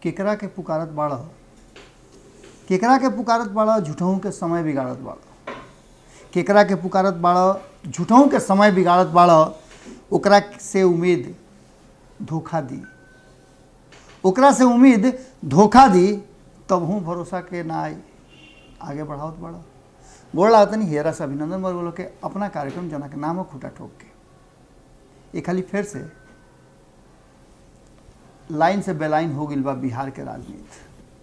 केकरा के पुकारत बाड़ केकरा के पुकारत बाड़ झूठों के समय बिगाड़त बाड़ केकरा के पुकारत बाड़ झूठों के समय बिगाड़त बाड़ ओकरा से उम्मीद धोखा दी ओकरा से उम्मीद धोखा दी तब हूँ भरोसा के ना आई आगे बढ़ावत बड़ा गोड़ लागत नहीं हेरा से अभिनंदन वर्ग लोग के अपना कार्यक्रम जना के नामो खूटा ठोक के ये खाली फिर से लाइन से बेलाइन हो गई बा बिहार के राजनीति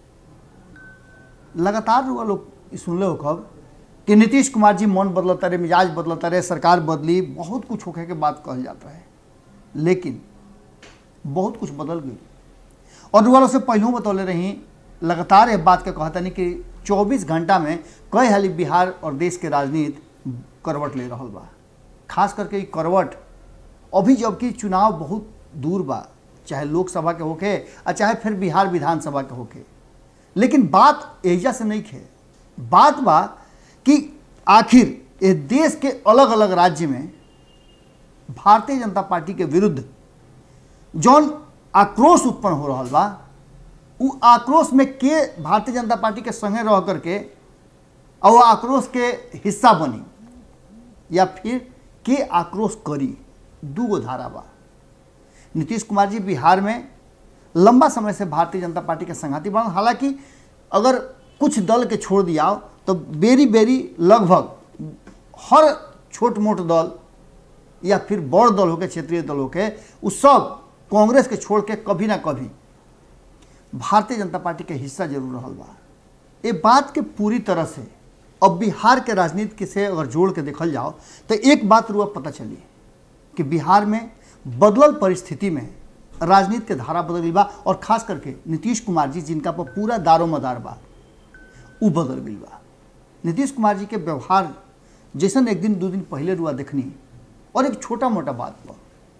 लगातार रुआ लोग ई सुनले हो कब कि नीतीश कुमार जी मन बदलता रहे मिजाज बदलता रहे सरकार बदली बहुत कुछ होके के बात कहल जाता है लेकिन बहुत कुछ बदल गई और रुआ लोग से पहलू बतौले रही लगातार ये बात के कहता नहीं कि 24 घंटा में कई हाली बिहार और देश के राजनीति करवट ले रहा बा खास करके ई करवट अभी जबकि चुनाव बहुत दूर बा चाहे लोकसभा के होके और चाहे फिर बिहार विधानसभा के होके लेकिन बात एजा से नहीं खे बात बा कि आखिर ये देश के अलग अलग राज्य में भारतीय जनता पार्टी के विरुद्ध जौन आक्रोश उत्पन्न हो रहा बा उ आक्रोश में के भारतीय जनता पार्टी के संगे रह करके और वो आक्रोश के हिस्सा बनी या फिर के आक्रोश करी दू गो धारा बा नीतीश कुमार जी बिहार में लंबा समय से भारतीय जनता पार्टी के संघाती बन हालांकि अगर कुछ दल के छोड़ दिया तो बेरी बेरी लगभग हर छोट मोट दल या फिर बड़ दल होके क्षेत्रीय दल होके उ सब कांग्रेस के छोड़ के कभी ना कभी भारतीय जनता पार्टी के हिस्सा जरूर रहल बा ये बात के पूरी तरह से अब बिहार के राजनीति के से अगर जोड़ के देखल जाओ तो एक बात रुआ पता चली कि बिहार में बदलल परिस्थिति में राजनीति के धारा बदल गई बा और खास करके नीतीश कुमार जी जिनका पर पूरा दारो मदार बा उ बदल गई बा नीतीश कुमार जी के व्यवहार जैसन एक दिन दो दिन पहले रुआ देखनी और एक छोटा मोटा बात पर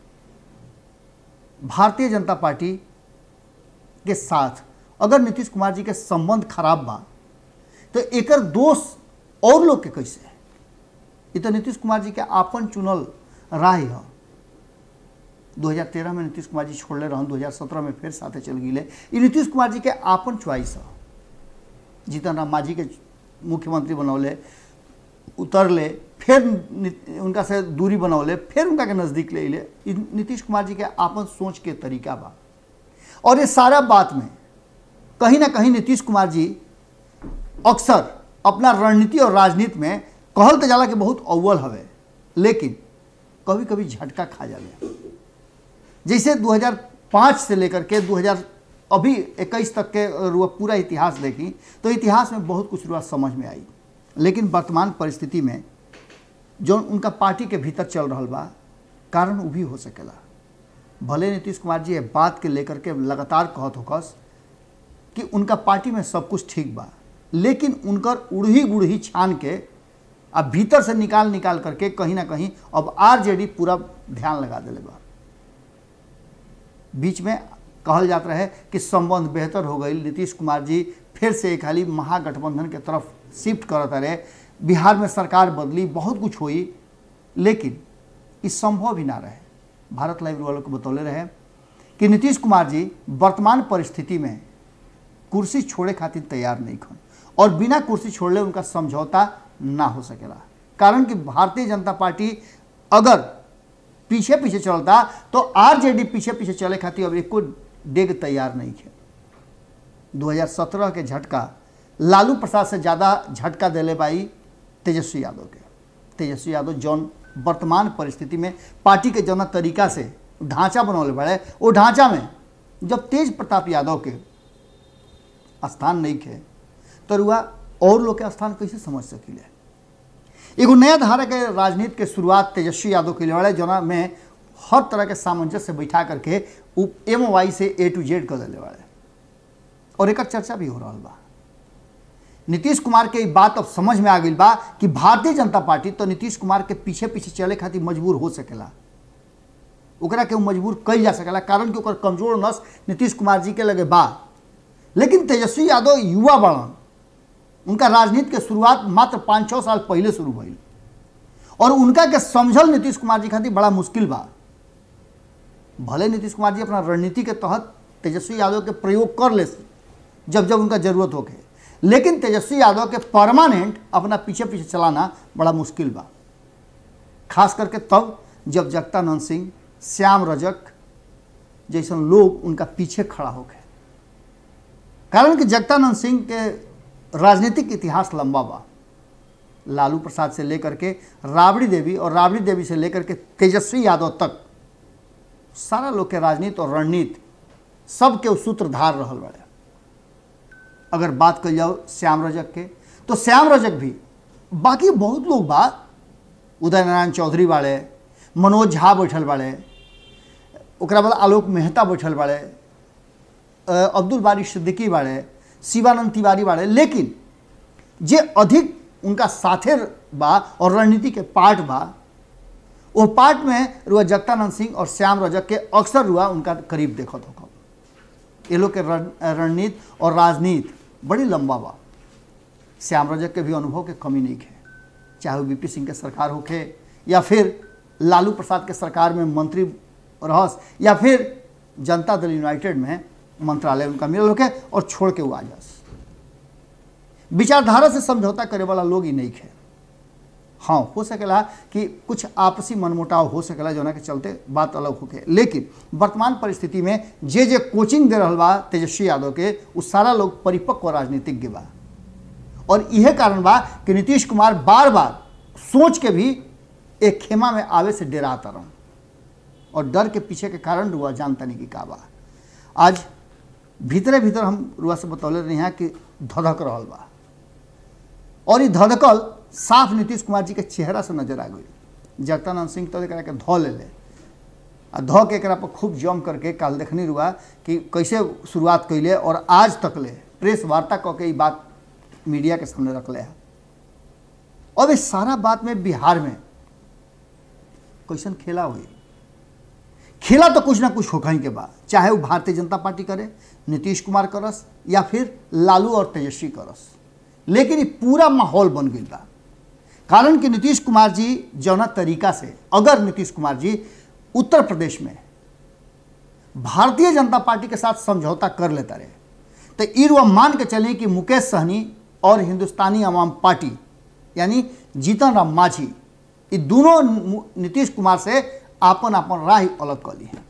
भारतीय जनता पार्टी के साथ अगर नीतीश कुमार जी के संबंध खराब बा तो एकर दोष और लोग के कैसे है ये तो नीतीश कुमार जी के आपन चुनल राह है 2013 में नीतीश कुमार जी छोड़ले रहन 2017 में फिर साथे चल गई ये नीतीश कुमार जी के आपन चॉइस है जीतन राम मांझी के मुख्यमंत्री बनौले उतरले फिर नि- उनका से दूरी बनौले फिर उनका के नज़दीक ले ले ई नीतीश कुमार जी के आपन सोच के तरीका बा और ये सारा बात में कहीं ना कहीं नीतीश कुमार जी अक्सर अपना रणनीति और राजनीति में कहल तो जाला कि बहुत अव्वल हवे लेकिन कभी कभी झटका खा जाले जैसे 2005 से लेकर के 2000 अभी 21 तक के रुआ पूरा इतिहास देखी तो इतिहास में बहुत कुछ रुआ समझ में आई लेकिन वर्तमान परिस्थिति में जो उनका पार्टी के भीतर चल रहा बा कारण उ भी हो सकेला भले नीतीश कुमार जी ये बात के लेकर के लगातार कहत होकस कि उनका पार्टी में सब कुछ ठीक बा लेकिन उनकर उड़ही गुड़ही छान के अब भीतर से निकाल निकाल करके कहीं ना कहीं अब आरजेडी पूरा ध्यान लगा दिले बा बीच में कहल जात रहे कि संबंध बेहतर हो गई नीतीश कुमार जी फिर से एक हाली महागठबंधन के तरफ शिफ्ट करत रहे बिहार में सरकार बदली बहुत कुछ हुई लेकिन ई संभव ही ना रहे भारत लाइव वालों को बतौले रहे कि नीतीश कुमार जी वर्तमान परिस्थिति में कुर्सी छोड़े खातिर तैयार नहीं खन और बिना कुर्सी छोड़ले उनका समझौता ना हो सकेला कारण कि भारतीय जनता पार्टी अगर पीछे पीछे चलता तो आरजेडी पीछे पीछे चले खातिर अब एको डेग तैयार नहीं है 2017 के झटका लालू प्रसाद से ज़्यादा झटका दिले बाई तेजस्वी यादव के तेजस्वी यादव जौन वर्तमान परिस्थिति में पार्टी के जौना तरीका से ढांचा बनौले बड़े वो ढांचा में जब तेज प्रताप यादव के स्थान नहीं खे तो रुआ और लोग के स्थान कैसे समझ सकीले एगो नया धारा के राजनीति के शुरुआत तेजस्वी यादव के लिए जना में हर तरह के सामंजस्य बैठा करके उ एम वाई से ए टू जेड कर दिले वाले और एक चर्चा भी हो रहा बा नीतीश कुमार के ई बात अब समझ में आ गई बा कि भारतीय जनता पार्टी तो नीतीश कुमार के पीछे पीछे चले खातिर मजबूर हो सकेला ओकरा के उ मजबूर कल जा सकेला कारण कि ओकर कमजोर नस नीतीश कुमार जी के लगे बा लेकिन तेजस्वी यादव युवा बड़न उनका राजनीति के शुरुआत मात्र पाँच छः साल पहले शुरू भइल और उनका के समझल नीतीश कुमार जी खातिर बड़ा मुश्किल बा भले नीतीश कुमार जी अपना रणनीति के तहत तेजस्वी यादव के प्रयोग कर ले जब जब उनका जरूरत होके लेकिन तेजस्वी यादव के परमानेंट अपना पीछे पीछे चलाना बड़ा मुश्किल बा खास करके तब जब जगतानंद सिंह श्याम रजक जैसन लोग उनका पीछे खड़ा होके कारण कि जगतानंद सिंह के राजनीतिक इतिहास लंबा बा लालू प्रसाद से लेकर के राबड़ी देवी और राबड़ी देवी से लेकर के तेजस्वी यादव तक सारा लोग के राजनीति और रणनीति सबके उ सूत्रधार रहल बड़े अगर बात कल जाओ श्याम रजक के तो श्याम रजक भी बाकी बहुत लोग बा उदय नारायण चौधरी बाड़े मनोज झा बैठल बाड़े ओकरा बाद आलोक मेहता बैठल बाड़े अ, अब्दुल बारी सिद्दीकी बाड़े शिवानंद तिवारी बाड़े लेकिन जे अधिक उनका साथे बा और रणनीति के पार्ट बा वो पार्ट में रुआ जगतानंद सिंह और श्याम रजक के अक्सर रुआ उनका करीब देखत हो ये लोग के रण- रणनीति और राजनीति बड़ी लंबा बा श्याम रजक के भी अनुभव के कमी नहीं है चाहे वो बीपी सिंह के सरकार होखे या फिर लालू प्रसाद के सरकार में मंत्री रहस या फिर जनता दल यूनाइटेड में मंत्रालय उनका मिलल होके और छोड़ के वो आ जास विचारधारा से समझौता करे वाला लोग ही नहीं है हाँ हो सकेला कि कुछ आपसी मनमुटाव हो सकेला जोना के चलते बात अलग होके लेकिन वर्तमान परिस्थिति में जे जे कोचिंग दे रहल बा तेजस्वी यादव के उ सारा लोग परिपक्व राजनीतिज्ञ बा और यह कारण बा कि नीतीश कुमार बार बार सोच के भी एक खेमा में आवे से डराता रहा और डर के पीछे के कारण रुआ जानता नहीं कि का बा आज भीतरे भीतर हम रुआ से बतौले रही हैं कि धधक रहल बा और ये धधकल साफ नीतीश कुमार जी के चेहरा से नजर आ गई जगतानंद सिंह तो एकरा के धो ले ले आ धो के एकरा पर खूब जम करके काल देखनी रुआ कि कैसे शुरुआत कैले और आज तक ले प्रेस वार्ता कऽ के ई बात मीडिया के सामने रखले है अब इस सारा बात में बिहार में कैसन खेला हुई खेला तो कुछ ना कुछ होखा ही के बाद चाहे वो भारतीय जनता पार्टी करे नीतीश कुमार करस या फिर लालू और तेजस्वी करस लेकिन ये पूरा माहौल बन गई बा कारण कि नीतीश कुमार जी जौना तरीका से अगर नीतीश कुमार जी उत्तर प्रदेश में भारतीय जनता पार्टी के साथ समझौता कर लेता रहे तो ई रुआ मान के चलें कि मुकेश सहनी और हिंदुस्तानी अवाम पार्टी यानी जीतन राम मांझी ये दोनों मु- नीतीश कुमार से आपन आपन राह अलग कर ली है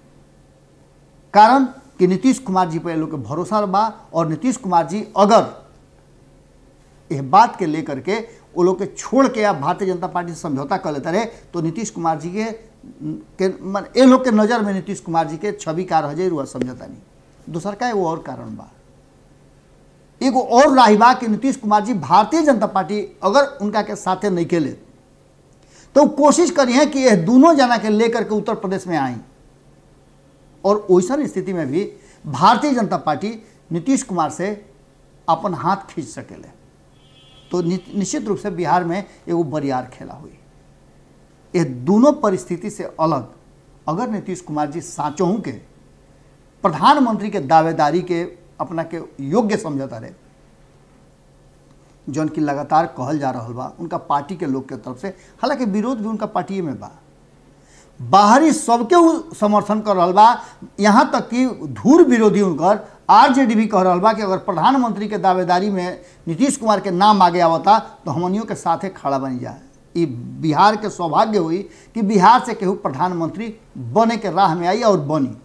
कारण कि नीतीश कुमार जी पर ये लोग के भरोसा बा और नीतीश कुमार जी अगर यह बात के लेकर के वो लोग के छोड़ के या भारतीय जनता पार्टी से समझौता कर लेता रहे तो नीतीश कुमार जी के के मन ये लोग के नज़र में नीतीश कुमार जी के छवि का रह जाए हुआ समझौता नहीं दूसर का एगो और कारण बा एगो और राही बा कि नीतीश कुमार जी भारतीय जनता पार्टी अगर उनका के साथे नहीं केले तो वो कोशिश करी है कि यह दोनों जना के लेकर के उत्तर प्रदेश में आई और वैसन स्थिति में भी भारतीय जनता पार्टी नीतीश कुमार से अपन हाथ खींच सकेले तो नि- निश्चित रूप से बिहार में एगो बरियार खेला हुई ये दोनों परिस्थिति से अलग अगर नीतीश कुमार जी साँचों के प्रधानमंत्री के दावेदारी के अपना के योग्य समझता रहे जौन की लगातार कहल जा रहा बा उनका पार्टी के लोग के तरफ से हालांकि विरोध भी उनका पार्टी में बा बाहरी सबके उ समर्थन कर रहा बा यहाँ तक कि धूर विरोधी उनकर आरजेडी भी कह रहा बा कि अगर प्रधानमंत्री के दावेदारी में नीतीश कुमार के नाम आगे आवता तो हमनियों के साथे खड़ा बन जाए ये बिहार के सौभाग्य हुई कि बिहार से केहू प्रधानमंत्री बने के राह में आई और बनी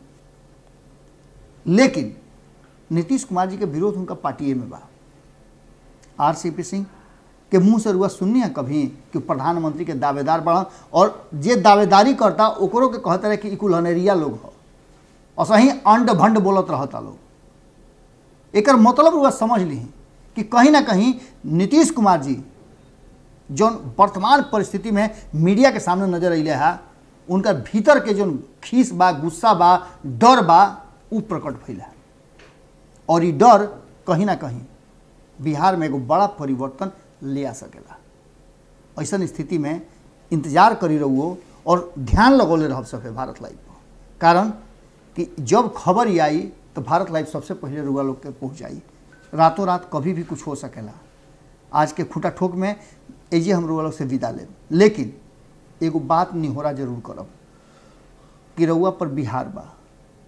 लेकिन नीतीश कुमार जी के विरोध उनका पार्टी में बा आर सी पी सिंह के मुंह से रुआ सुननी है कभी कि प्रधानमंत्री के दावेदार बढ़न और जे दावेदारी करता ओकरो के कहते रहे कि ई कुल हनेरिया लोग हो और सही अंड भंड बोलत रहता लोग एकर मतलब रुआ समझ ली कि कहीं ना कहीं नीतीश कुमार जी जौन वर्तमान परिस्थिति में मीडिया के सामने नजर अले है उनका भीतर के जौन खीस बा गुस्सा बा डर बा उ प्रकट भइल है और ये डर कहीं ना कहीं बिहार में एगो बड़ा परिवर्तन ले आ सकेला ऐसन स्थिति में इंतजार करी रहुओ और ध्यान लगौले रह सके भारत लाइव पर कारण कि जब खबर ही आई तो भारत लाइव सबसे पहले रुआ लोग के पहुँच जाई रातों रात कभी भी कुछ हो सकेला आज के खूटा ठोक में एजे हम रुआ लोग से विदा लेब लेकिन एगो बात निहोरा जरूर करब कि रउआ पर बिहार बा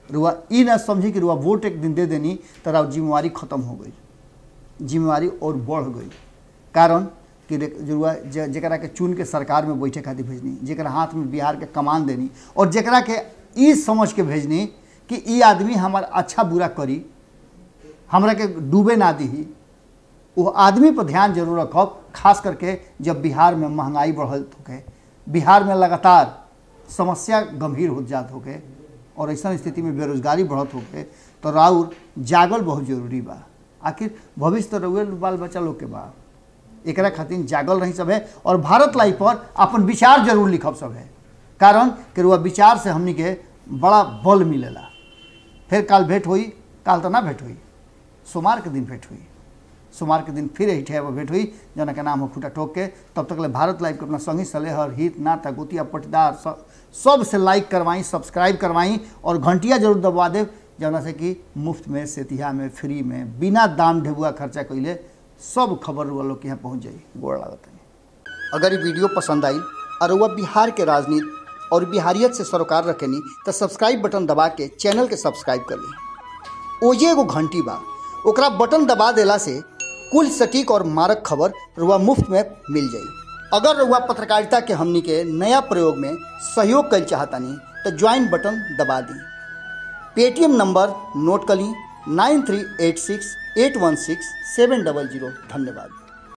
रुआ ई ना समझी कि रुआ वोट एक दिन दे देनी तो रुआ जिम्मेवारी खत्म हो गई जिम्मेवारी और बढ़ गई कारण कि रे- जुड़वा ज- जेकरा के चुन के सरकार में बैठे खातिर भेजनी जेकरा हाथ में बिहार के कमान देनी और जेकरा के ई समझ के भेजनी कि ई आदमी हमार अच्छा बुरा करी हमरा के डूबे ना दी वो आदमी पर ध्यान जरूर रखब खास करके जब बिहार में महंगाई बढ़ल होके बिहार में लगातार समस्या गंभीर हो जात होके और ऐसा स्थिति में बेरोजगारी बढ़त होके तो राउर जागल बहुत जरूरी बा आखिर भविष्य तो रउए बाल बच्चा लोग के बा एकरा खातिर जागल रही सब है और भारत लाइव पर अपन विचार जरूर लिखब सब है कारण कि रुआ विचार से हमनी के बड़ा बल मिलेला फिर काल भेंट हुई काल तो ना भेंट हुई सोमवार के दिन भेंट हुई सोमवार के दिन फिर यही ठेब भेंट हुई जना के नाम हो खुटा ठोक के तब तक ले भारत लाइव के अपना संगी सलेहर हित नाता गोतिया पटदार सब सब से लाइक करवाई सब्सक्राइब करवाई और घंटिया जरूर दबवा देव जना से कि मुफ्त में सेतिहा में फ्री में बिना दाम ढेबुआ खर्चा कैले सब खबर रुआ लोग के यहाँ पहुँच जाई गोड़ लागत है अगर ये वीडियो पसंद आई और वह बिहार के राजनीति और बिहारियत से सरोकार रखेनी तो सब्सक्राइब बटन दबा के चैनल के सब्सक्राइब कर ली ओजे एगो घंटी बा ओकरा बटन दबा देला से कुल सटीक और मारक खबर रुआ मुफ्त में मिल जाई अगर रुआ पत्रकारिता के हमनी के नया प्रयोग में सहयोग कर चाहतानी तो ज्वाइन बटन दबा दी पेटीएम नंबर नोट कर ली nine three eight six eight one six seven double zero धन्यवाद